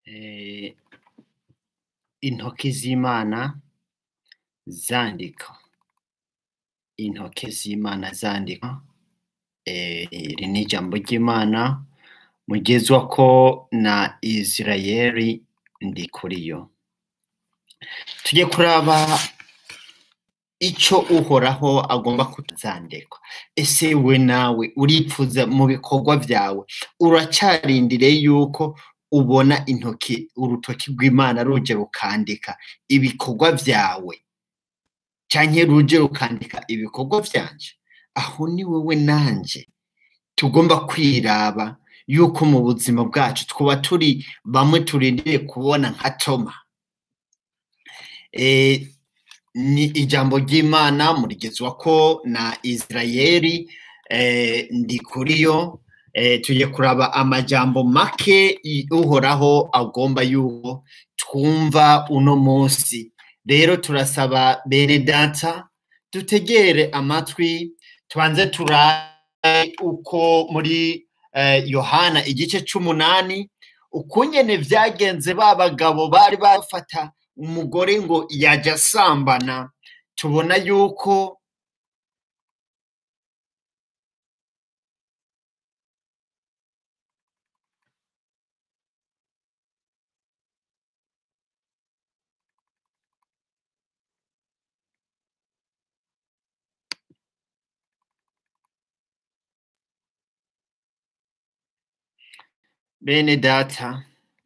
eh, intoki z'imana zandika intoki z'imana zandika eh, iri ni ijambo ry'imana mugezwa ko na isirayeli ndi kuri yo tujye kuraba ico uhoraho agomba kutuzandikwa ese we nawe uripfuza mu bikorwa vyawe uracarindire yuko ubona intoki urutoki rw'imana ruje rukandika ibikorwa vyawe canke ruje rukandika ibikorwa vyanje aho ni wewe nanje tugomba kwiraba yuko mu buzima bwacu twuba turi bamwe turindiriye kubona nka toma eh, ni ijambo ry'imana murigezwa ko na isirayeli eh, ndi kuri yo eh, tujye kuraba amajambo make i- uhoraho agomba yuko twumva uno munsi rero turasaba bene data dutegere amatwi tubanze turabe uko muri eh, yohana igice c'umunani ukungene vyagenze ba bagabo bari bafata umugore ngo yaja asambana tubona yuko bene data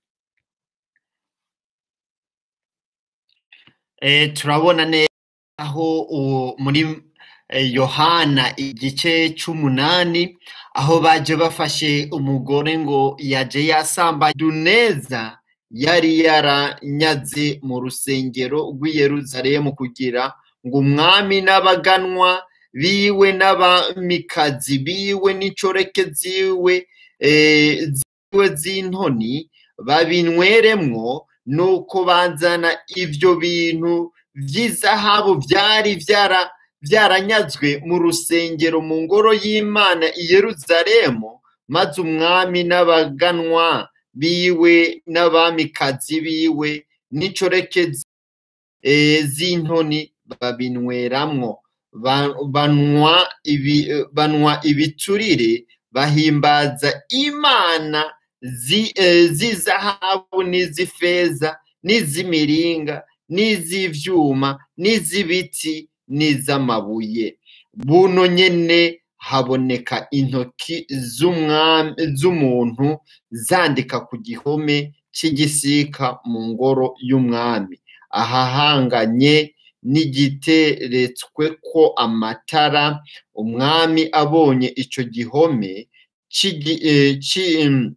eh, turabona neza aho uwo muri eh, yohana igice c'umunani aho baje bafashe umugore ngo yaje yasamba duneza yari yaranyaze mu rusengero rw'i yeruzalemu kugira ngo umwami n'abaganwa biwe n'abamikazi biwe n'incoreke ziwe eh, ziwe z'intoni babinyweremwo nuko bazana ivyo bintu vy'izahabu vyari vyara vyaranyazwe mu rusengero mu ngoro y'imana i yeruzalemu maze umwami n'abaganwa biwe n'abamikazi biwe n'incoreke zi- eh, z'intoni babinyweramwo Ba- banwa ibi, eh, banwa ibiturire bahimbaza imana zi- eh, z'izahabu n'iz'ifeza n'iz'imiringa n'iz'ivyuma n'iz'ibiti n'iz'amabuye buno nyene haboneka intoki z'umwami z'umuntu zandika ku gihome c'igisika mu ngoro y'umwami ahahanganye n'igiteretsweko amatara umwami abonye ico gihome c'igi- eh, ci-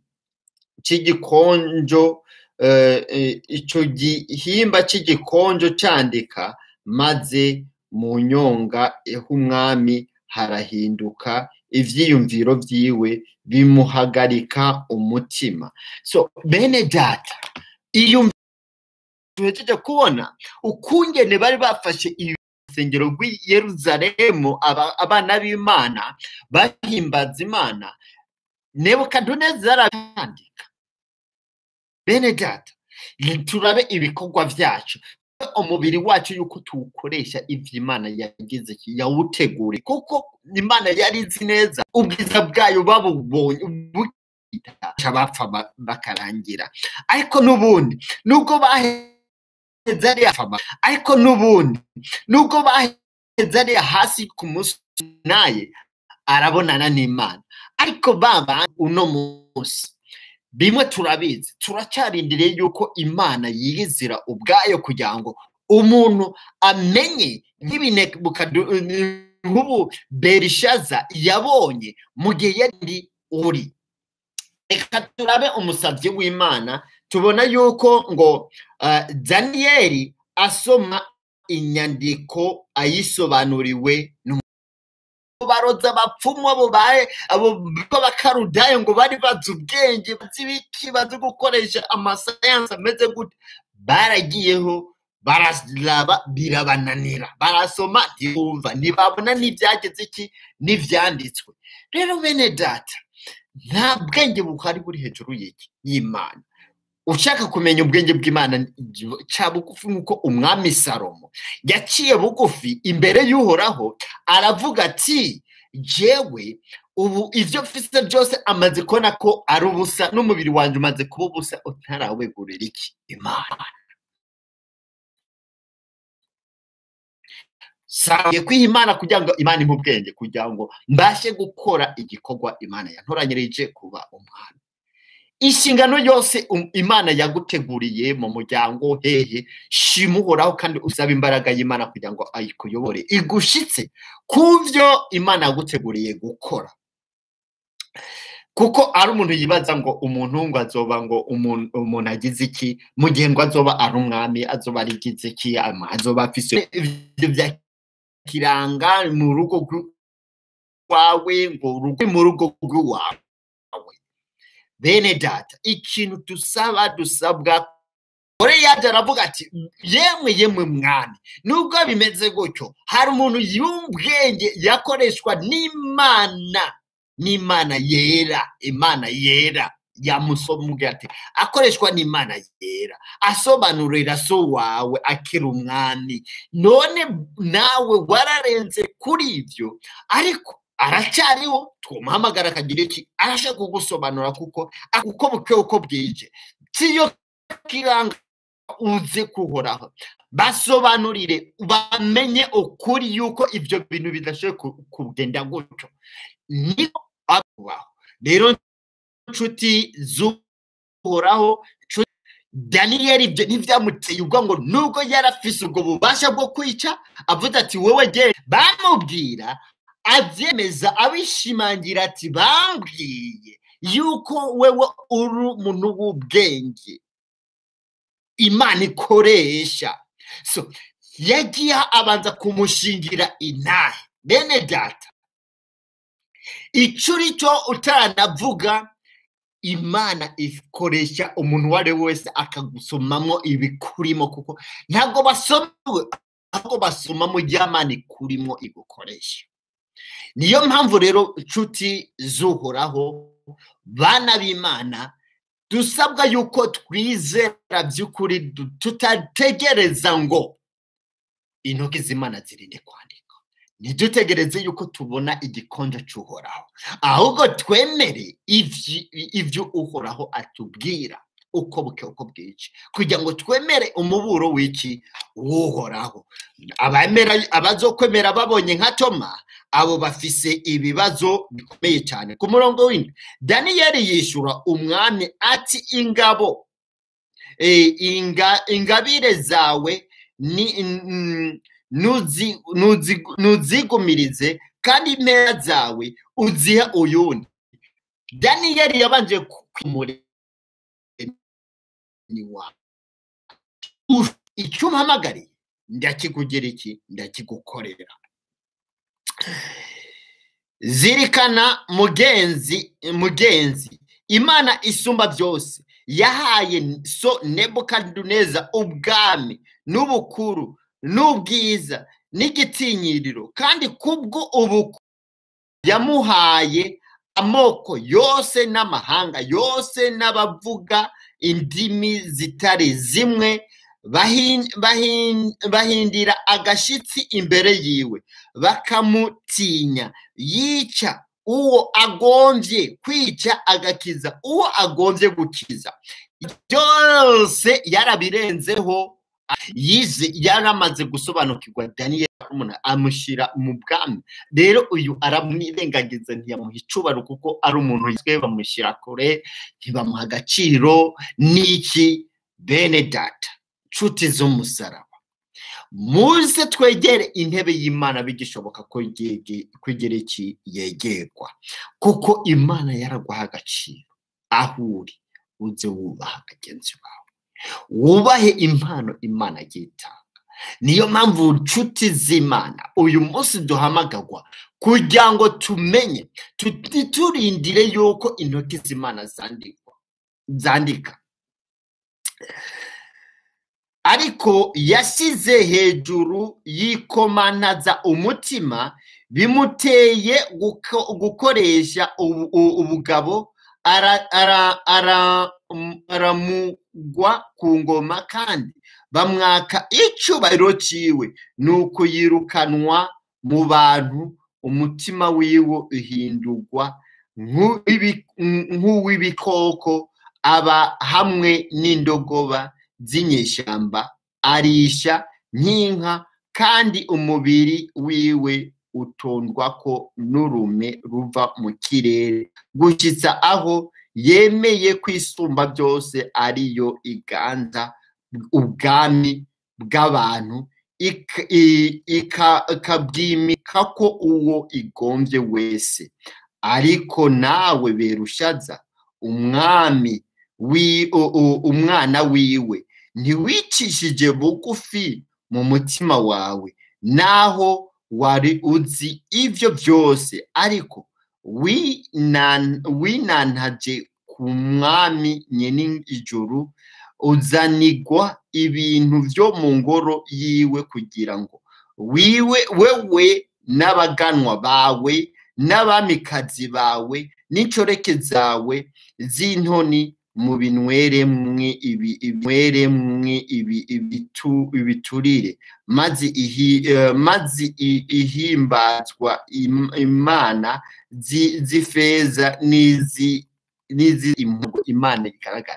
c'igikonjo eh, eh, ico gihimba c'igikonjo candika maze mu nyonga h'umwami harahinduka ivyiyumviro vyiwe bimuhagarika umutima so bene data iyo tuhejeje kubona ukungene bari bafashe urusengero rw'i yeruzalemu aba- abana b'imana bahimbaza imana nebukaduneza arabandika bene data turabe ibikorwa vyacu umubiri wacu yuko tuwukoresha ivyo imana yagize ki- yawutegure kuko imana yari izi neza ubwiza bwayo babubonye bukita bapfa ba- bakarangira ariko n'ubundi nubwo baheze ariya fama ariko n'ubundi nubwo baheze ariya hasi ku munsi naye arabonana n'imana ariko baba uno munsi bimwe turabizi turacarindiriye yuko imana yiyizira ubwayo kugira ngo umuntu amenye nk'ibinebukadu nk'ubu berishaza yabonye mu gihe yari uri reka turabe umusabyi w'imana tubona yuko ngo uh, daniyeli asoma inyandiko ayisobanuriwe baroza abapfumu abo baye abo b'abakarudayo ngo bari bazi ubwenge bazi ibiki bazi gukoresha amasayansi ameze gute baragiyeho bararaba birabananira barasoma ntibumva ntibabona n'ibyageze iki n'ibyanditswe rero bene data nta bwenge buhari buri hejuru y'iki y'imana ushaka kumenya ubwenge bw'imana ca bugufi nk'uko umwami salomo yaciye bugufi imbere y'uhoraho aravuga ati jewe ubu ivyo mfise byose amaze kubona ko ari ubusa n'umubiri wanjye umaze kuba ubusa utarawegurira iki imana saye kwiha imana kugira ngo imana impe ubwenge kugira ngo mbashe gukora igikorwa imana yantoranyirije kuba umwana inshingano yose imana yaguteguriye mu muryango hehe shima uhoraho kandi usaba imbaraga y'imana kugira ngo ayikuyobore igushitse ku byo imana yaguteguriye gukora kuko ari umuntu yibaza ngo umuntu ngo azoba ngo umuntu agize iki mu gihe ngo azoba ari umwami azoba arigize iki azoba afise ibyo bya kiranga mu rugo rwawe ngo urugo mu rugo rw'iwawe bene data ikintu dusaba dusabwa ore yaje aravuga ati yemwe yemwe mwami nubwo bimeze gutyo hari umuntu y'ubwenge yakoreshwa n'imana n'imana yera imana yera yamusomubwira ati akoreshwa n'imana yera asobanurira so wawe akiri umwami none nawe wararenze kuri ibyo ariko aracyariho tumuhamagara akagira iki arashaka kugusobanura kuko uko buke uko bwije siyo kiranga uze kuhoraho basobanurire bamenye ukuri yuko ibyo bintu bidashoboye kugenda gutyo niko abaho rero inshuti z'uhoraho daniyeli ibyo ntibyamuteye ubwo ngo nubwo yarafise ubwo bubasha bwo kwica avuze ati wowe gere bamubwira abyemeza abishimangira ati bambwiye yuko wewe uri umuntu w'ubwenge imana ikoresha so yagiye abanza kumushingira intahe bene data icyo uri cyo utaranavuga imana ikoresha umuntu uwo ari we wese akagusomamo ibikurimo kuko ntabwo basomewe ahubwo basoma mu ry'amana ikurimo igukoresha niyo mpamvu rero inshuti z'uhoraho bana b'imana dusabwa yuko twizera by'ukuri tutategereza ngo intoki z'imana zirinde kwandika ntidutegereze yuko tubona igikonjo cy'uhoraho ahubwo twemere ibyo uhoraho atubwira uko buke uko bwica kugira ngo twemere umuburo w'iki w'uhoraho abazokwemera babonye nka toma abo bafise ibibazo bikomeye cyane ku murongo w'indi daniyeli yishyura umwami ati ingabo ingabire zawe ni ntuzigumirize kandi impera zawe uzihe uyundi daniyeli yabanje kwimura icyo umpamagariye ndakikugira iki ndakigukorera zirikana mugenzi mugenzi imana isumba byose yahaye so nebukadineza ubwami n'ubukuru n'ubwiza n'igitinyiriro kandi kubwo ubu yamuhaye amoko yose n'amahanga yose n'abavuga indimi zitari zimwe bahindira agashyitsi imbere yiwe bakamutinya yica uwo agombye kwica agakiza uwo agombye gukiza byose yarabirenzeho yize yaramaze gusobanukirwa daniyeli umuntu amushyira mu bwami rero uyu aramwirengagiza ntiyamuha icubaro kuko ari umuntu yiswe bamushyira kure ntibamuha agaciro n'iki bene data nshuti z'umusaraba muze twegere intebe y'imana bigishoboka ko kwegera iki yegerwa kuko imana yaraguha agaciro aho uri uze wubaha bagenzi bawe wubahe impano imana agiye itanga niyo mpamvu nshuti z'imana uyu munsi duhamagagwa kugira ngo tumenye turindire yuko intoki z'imana zandika ariko yashyize hejuru yikomanaza umutima bimuteye gukoresha ubugabo aramugwa ku ngoma kandi bamwaka icyubahiro cyiwe ni uko yirukanwa mu bantu umutima wiwe uhindurwa nk'uw'ibikoko aba hamwe n'indogoba z'inyeshyamba arisha nk'inka kandi umubiri wiwe utondwa ko n'urume ruva mu kirere gushyitsa aho yemeye kwisumba byose ariyo iganza ubwami bw'abantu ikabwimika ko uwo igombye wese ariko nawe berushaza umwami umwana wiwe ntiwicishije bugufi mu mutima wawe naho wari uzi ibyo byose ariko winantaje ku mwami nyine ijuru uzanigwa ibintu byo mu ngoro yiwe kugira ngo wiwe wewe n'abaganwa bawe n'abamikazi bawe n'inshoreke zawe z'intoni mu binweremwe ibinweremwe ibiturire maze ihimbazwa imana z'ifeza n'izi imana igaragara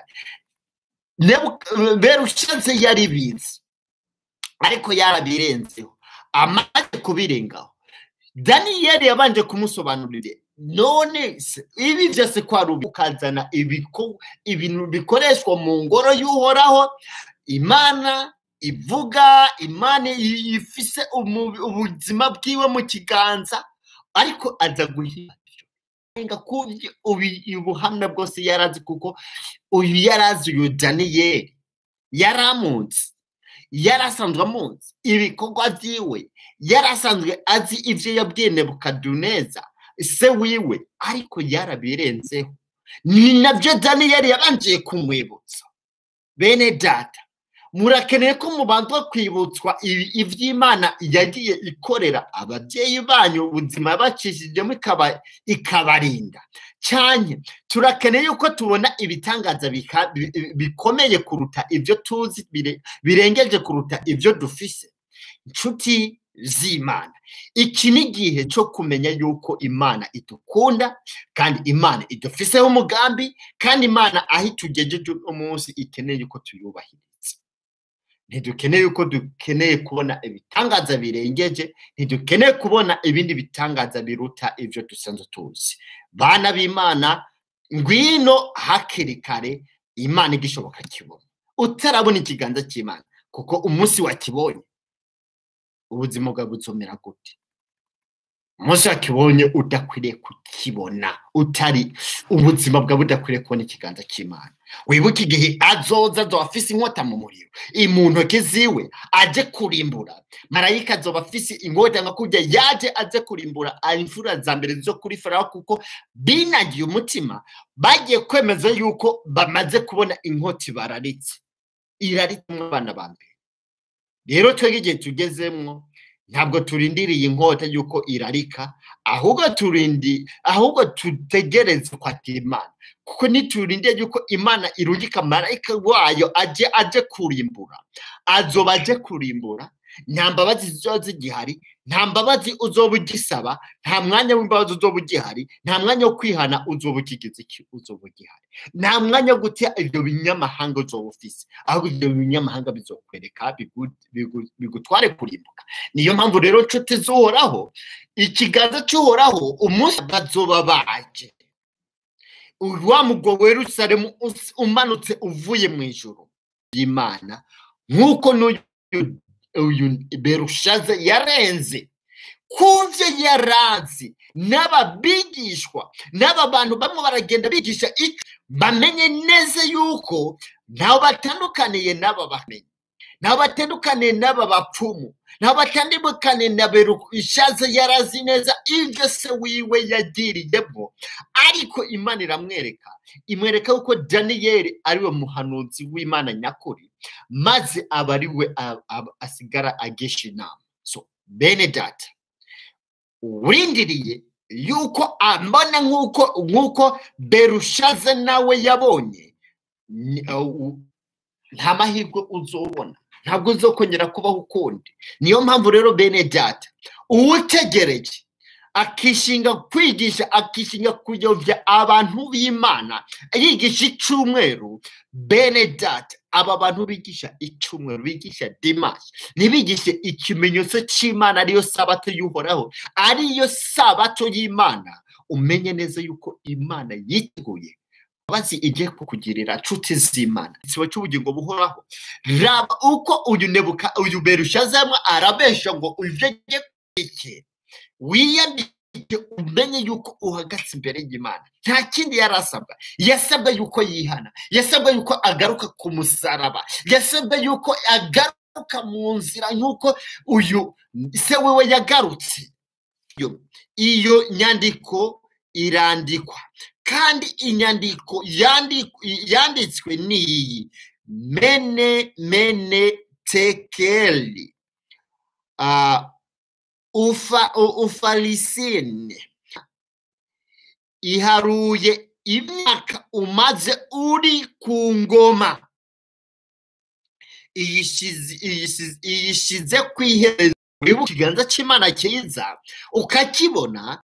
berushatse yari bizi ariko yarabirenzeho amaze kubirengaho daniyeli yabanje kumusobanurira none ibi byose ko ari ukazana ibintu bikoreshwa mu ngoro y'uhoraho imana ivuga imana ifise ubuzima bwiwe mu kiganza ariko aza guhinga ubuhamya bwose yarazi kuko uyu yarazi uyu daniyeli yaramunsi yari asanzwe amunsi ibikorwa byiwe yari asanzwe azi ibyo yabwiye nebukaduneza se wiwe ariko yarabirenzeho ni nabyo daniyeli yabangiye kumwibutsa bene data murakeneye ko mubanza kwibutswa iby'imana yagiye ikorera ababyeyi banyu ubuzima yabacishijemo ikabarinda cyane turakeneye yuko tubona ibitangaza bikomeye kuruta ibyo tuzi birengeje kuruta ibyo dufise inshuti z'imana iki ni igihe cyo kumenya yuko imana idukunda kandi imana idufiseho umugambi kandi imana aho itugejeje umunsi ikeneye yuko tuyubahiriza ntidukeneye yuko dukeneye kubona ibitangaza birengeje ntidukeneye kubona ibindi bitangaza biruta ibyo dusanzwe tuzi bana b'imana ngwino hakiri kare imana igishoboka kibona utarabona ikiganza cy'imana kuko umunsi wakibonye ubuzima bwawe buzomera gute umunsi wakibonye udakwiriye kukibona utari ubuzima bwawe budakwiriye kubona ikiganza cy'imana wibuke igihe azoza azoba afise inkota mu muriro mu ntoki ziwe aje kurimbura marayika azoba afise inkota nka kurya yaje aje kurimbura imfura za mbere zo kuri farawo kuko binagiye umutima bagiye kwemeza yuko bamaze kubona inkota bararitse iraritse abana ba mbere rero twebwe igihe tugezemo ntabwo turindiriye inkota y'uko irarika ahubwo turindi ahubwo tutegereze kwakira imana kuko niturindiye yuko imana irungika marayika wayo aje aje kurimbura azoba aje kurimbura nta mbabazi ziba zigihari nta mbabazi uzoba ugisaba nta mwanya w'imbabazi uzoba ugihari nta mwanya wo kwihana uzoba ukigize iki uzoba ugihari nta mwanya wo gutya ibyo binyamahanga uzoba ufise ahubwo ibyo binyamahanga bizokwereka bigutware kurimbuka niyo mpamvu rero nshuti zuhoraho ikiganza cy'uhoraho umunsi bazoba baje wa mugwa werusaremu umanutse uvuye mu ijoro y'imana nk'uko n'uyu uyu berushaza yarenze kuvyo yarazi n'ababigishwa n'aba bantu bamwe baragenda bigisha icyo bamenye neza yuko ntaho batandukaniye n'aba bamenye ntaho batandukaniye n'aba bapfumu ntaho batandukaniye na berushaza yarazi neza ibyo se wiwe yagiriyemo ariko imana iramwereka imwereka yuko daniyeli ariwe muhanuzi w'imana nyakuri maze aba ari we asigara agisha inama so bene data urindiriye yuko ambona nk'uko nk'uko berushaze nawe yabonye ni- uh, nta mahirwe uzobona ntabwo uzokongera kubaho ukundi niyo mpamvu rero bene data uwutegereje akishinga kwigisha akishinga kuyobya abantu b'imana yigisha icumweru bene data aba bantu bigisha icumweru bigisha dimashi ntibigishe ikimenyetso cy'imana ariyo sabato y'uhoraho ariyo sabato y'imana umenye neza yuko imana yiteguye bazi igiye kukugirira nshuti z'imana ikiba cy'ubugingo buhoraho raba uko uyu nebuka uyu berushazamo arabesha ngo ujye iki wiyandike umenye yuko uhagaze imbere y'imana nta kindi yari asabwa yasabwa yuko yihana yasabwa yuko agaruka ku musaraba yasabwa yuko agaruka mu nzira nk'uko uyu se wiwe yagarutse Iyo- iyo nyandiko irandikwa kandi inyandiko yandi- yanditswe ni iyi mene mene tekeli Ah, ufa u- ufarisine iharuye imyaka umaze uri ku ngoma iyishize- iyishize iyishize ku iherezo wibuka ikiganza cy'imana cyiza ukakibona